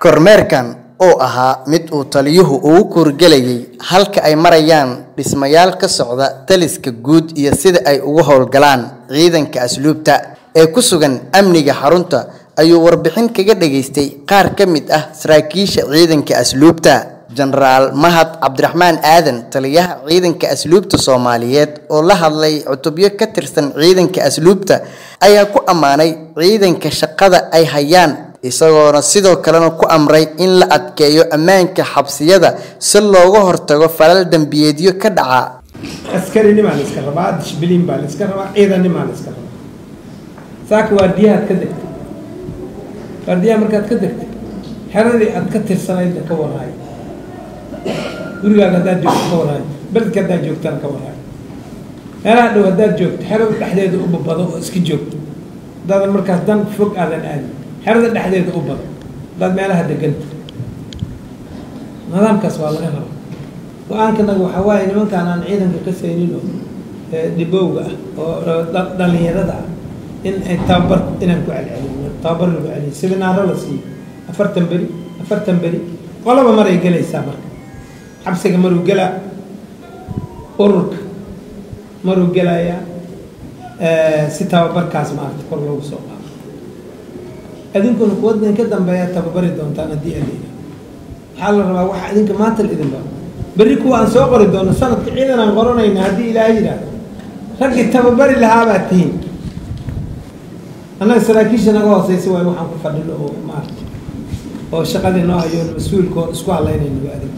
kormeerkan oo ahaa mid uu taliyuhu ugu kuurgelayay halka ay marayaan dhismayaal ka socda taliska guud iyo sida ay ugu howlgalaan ciidanka asluubta ee ku sugan amniga xarunta ayuu warbixin kaga dhageystay qaar ka mid ah saraakiisha ciidanka asluubta jenaraal mahad cabdiraxmaan aadan taliyaha ciidanka asluubta soomaaliyeed oo la hadlay cutubyo ka tirsan ciidanka asluubta ayaa ku ammaanay ciidanka shaqada ay hayaan isagoona sidoo kalena ku amray in la adkeeyo ammaanka xabsiyada si looga hortago falal dembiyeedyo ka dhaca askarinimaa la iska rabaa dishbiliin baa la iska rabaa ciidanimaa la iska rabaa saaka waardiyahaad ka degtay waardiyaha markaad ka degtay xeradii aad ka tirsanaydna ka waraayo gurigaaga haddaad joogto ka waraayo beledka haddaad joogtana ka waraayo meelaha dhow haddaad joogto xerada dhexdeeda u babado oo iska joogto haddaadan markaas dan fog aadan aadin xerada dhexdeeda u bado haddaad meelaha deganta nidaamkaas waa laga rabaa go-aankanaga waxaa waaye nimankaan aan ciidanka ka saynin oo dhibowga ah oo dhalinyarada ah in ay tababar inaan ku celcelino tababar lagu celiyo siminaaro la siiyo afartan beri afartan beri qolaba maray gelaysaa marka xabsiga maruu gelaa ururka maruu gelayaa si tababarkaas maarata kor loogu soo qaado idinkuna kuwa idinka dambeeyaa tababari doontaan haddii alina waxaa la rabaa waxa idinka maanta la idin baro berri kuwa aan soo qori doono sanadka ciidan aan qoranayna haddii ilaaha yidhaahdo raggii tababari lahaabaad tihiin annaga saraakiisha naga hooseysa waay waxaan ku fadhino oo maarata oo shaqadii noo hayo mas-uulka oo isku halaynaynago adig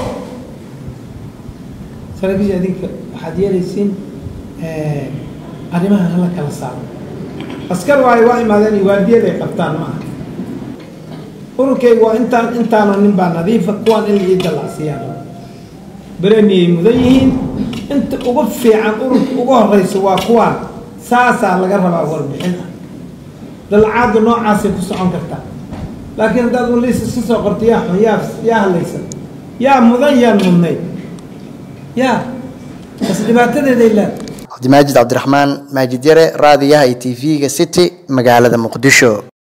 saraakiisha adinka waxaad yeelaysiin arrimahan hala kala saaro askar waayo waa imaadeen iyo waardiyaday qabtaan ma aha ururkayga waa intaan intaano nin baa nadiifa kuwaan in la ii dallacsiiyaan beremiyay mudan yihiin inta ugu fiican ururka ugu horeysa waa kuwaan saasaa laga rabaa warbixin ah dalacaaddu noocaasay ku socon kartaa laakiin haddaad waliis iska soo qorto yaa xun yaa yaa hadlaysan yaa mudan yaan mudnayd yaa bas dhibaatadeeday leedahay cabdimaajid cabdiraxmaan maajid yare raadiyaha iyo t v-ga city magaalada muqdisho